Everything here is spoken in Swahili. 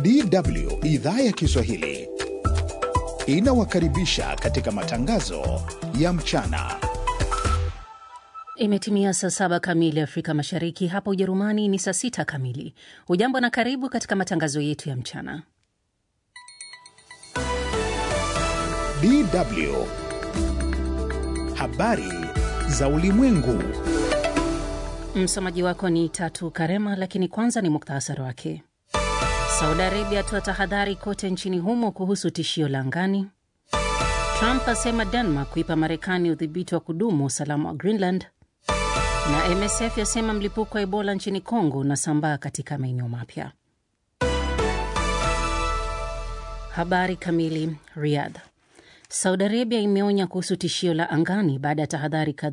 DW idhaa ya Kiswahili inawakaribisha katika matangazo ya mchana. Imetimia saa saba kamili Afrika Mashariki, hapa Ujerumani ni saa sita kamili. Hujambo na karibu katika matangazo yetu ya mchana. DW habari za ulimwengu. Msomaji wako ni Tatu Karema, lakini kwanza ni muktasari wake. Saudi Arabia atoa tahadhari kote nchini humo kuhusu tishio la angani. Trump asema Denmark kuipa Marekani udhibiti wa kudumu usalama wa Greenland, na MSF yasema mlipuko wa Ebola nchini Kongo unasambaa katika maeneo mapya. Habari kamili. Riyadh. Saudi Arabia imeonya kuhusu tishio la angani baada ya tahadhari